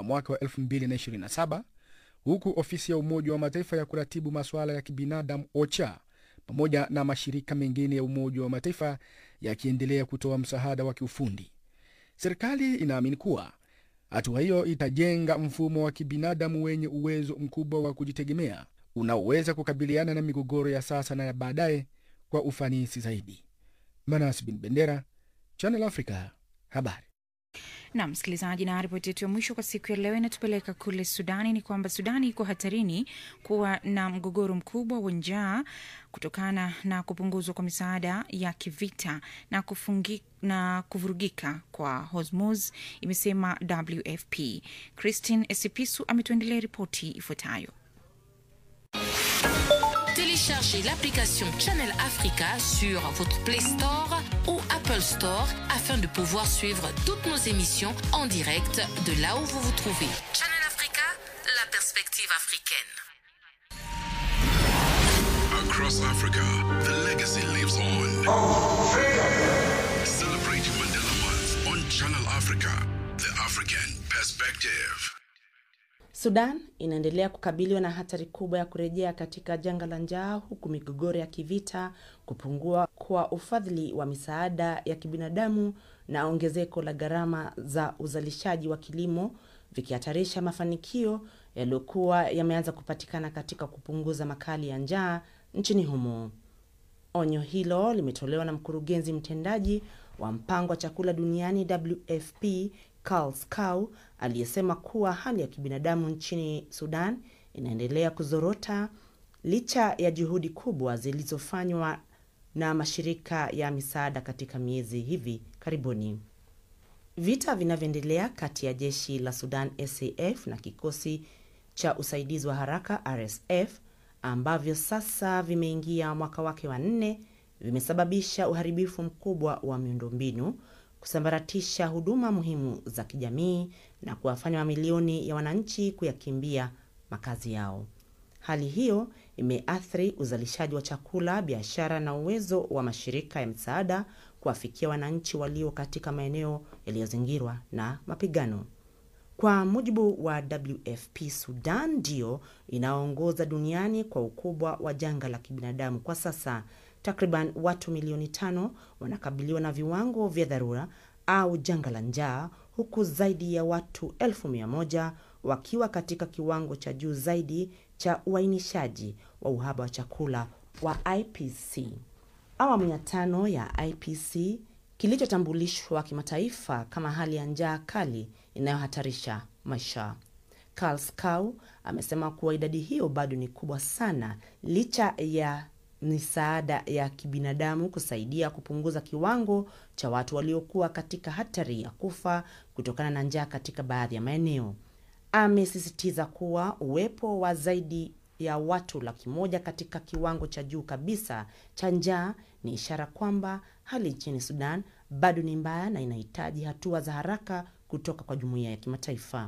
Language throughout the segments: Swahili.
wa mwaka wa 2027 huku ofisi ya Umoja wa Mataifa ya kuratibu masuala ya kibinadamu OCHA pamoja na mashirika mengine ya Umoja wa Mataifa yakiendelea kutoa msaada wa kiufundi. Serikali inaamini kuwa hatua hiyo itajenga mfumo wa kibinadamu wenye uwezo mkubwa wa kujitegemea unaoweza kukabiliana na migogoro ya sasa na ya baadaye kwa ufanisi zaidi. Manas bin Bendera, Channel Africa, habari. na msikilizaji, na ripoti yetu ya mwisho kwa siku ya leo inatupeleka kule Sudani. Ni kwamba Sudani iko hatarini kuwa na mgogoro mkubwa wa njaa kutokana na kupunguzwa kwa misaada ya kivita na kufungi, na kuvurugika kwa Hormuz, imesema WFP. Christine Esipisu ametuendelea ripoti ifuatayo. Téléchargez l'application Channel Africa sur votre Play Store ou Apple Store afin de pouvoir suivre toutes nos émissions en direct de là où vous vous trouvez. Channel Africa, la perspective africaine. Across Africa, the legacy lives on. Celebrating Mandela Month on Channel Africa, the African perspective. Sudan inaendelea kukabiliwa na hatari kubwa ya kurejea katika janga la njaa huku migogoro ya kivita, kupungua kwa ufadhili wa misaada ya kibinadamu na ongezeko la gharama za uzalishaji wa kilimo vikihatarisha mafanikio yaliyokuwa yameanza kupatikana katika kupunguza makali ya njaa nchini humo. Onyo hilo limetolewa na mkurugenzi mtendaji wa mpango wa chakula duniani WFP Karl Skau aliyesema kuwa hali ya kibinadamu nchini Sudan inaendelea kuzorota licha ya juhudi kubwa zilizofanywa na mashirika ya misaada katika miezi hivi karibuni. Vita vinavyoendelea kati ya jeshi la Sudan SAF na kikosi cha usaidizi wa haraka RSF ambavyo sasa vimeingia mwaka wake wa nne vimesababisha uharibifu mkubwa wa miundombinu, kusambaratisha huduma muhimu za kijamii na kuwafanya mamilioni ya wananchi kuyakimbia makazi yao. Hali hiyo imeathiri uzalishaji wa chakula, biashara na uwezo wa mashirika ya misaada kuwafikia wananchi walio katika maeneo yaliyozingirwa na mapigano. Kwa mujibu wa WFP, Sudan ndiyo inaongoza duniani kwa ukubwa wa janga la kibinadamu kwa sasa. Takriban watu milioni tano wanakabiliwa na viwango vya dharura au janga la njaa, huku zaidi ya watu elfu mia moja wakiwa katika kiwango cha juu zaidi cha uainishaji wa uhaba wa chakula wa IPC. Awamu ya tano ya IPC kilichotambulishwa kimataifa kama hali ya njaa kali inayohatarisha maisha. Karl Skau amesema kuwa idadi hiyo bado ni kubwa sana licha ya misaada ya kibinadamu kusaidia kupunguza kiwango cha watu waliokuwa katika hatari ya kufa kutokana na njaa katika baadhi ya maeneo. Amesisitiza kuwa uwepo wa zaidi ya watu laki moja katika kiwango cha juu kabisa cha njaa ni ishara kwamba hali nchini Sudan bado ni mbaya na inahitaji hatua za haraka kutoka kwa jumuiya ya kimataifa.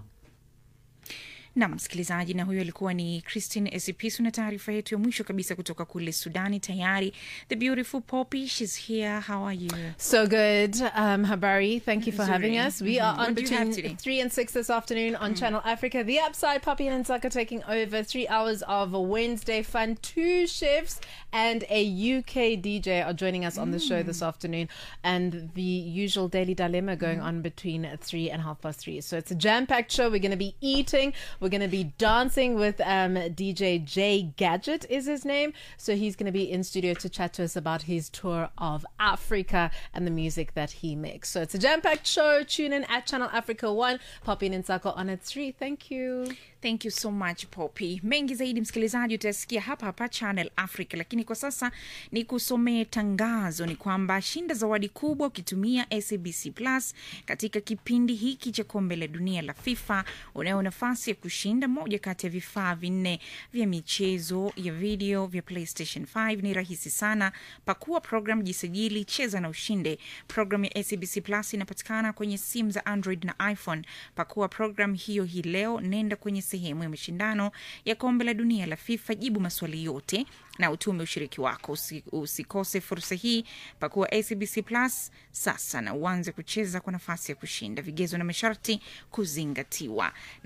Nam msikilizaji, na huyo alikuwa ni Christine Esipisu na taarifa yetu ya mwisho kabisa kutoka kule Sudani. Tayari the beautiful Poppy, she's here. How are you? So good. Um, Habari, thank you for having Nzuri. us. We Mhm. are on What do you have between today? 3 and 6 this afternoon on Channel Africa. The Upside, Poppy and Nsaka taking over. Three hours of Wednesday fun. Two chefs and a UK DJ are joining us on the show this afternoon. And the usual daily dilemma going on between 3 and half past 3. So it's a jam packed show. We're going to be eating. We're going to be dancing with um, DJ J Gadget, is his name. So he's going to be in studio to chat to us about his tour of Africa and the music that he makes. So it's a jam packed show. Tune in at Channel Africa 1. Poppy and Nsako on at 3. Thank you. Thank you so much Poppy. Mengi zaidi msikilizaji utasikia hapa hapa Channel Africa, lakini kwa sasa ni kusomee tangazo. Ni kwamba shinda zawadi kubwa ukitumia SABC Plus katika kipindi hiki cha kombe la dunia la FIFA. Unayo nafasi ya kushinda moja kati ya vifaa vinne vya michezo ya video vya PlayStation 5. Ni rahisi sana, pakua program, jisajili, cheza na ushinde. Program ya SABC Plus inapatikana kwenye simu za Android na iPhone. Pakua program hiyo hii leo, nenda kwenye sehemu ya mashindano ya kombe la dunia la FIFA, jibu maswali yote na utume ushiriki wako. Usi, usikose fursa hii. Pakua SABC Plus sasa na uanze kucheza kwa nafasi ya kushinda. Vigezo na masharti kuzingatiwa.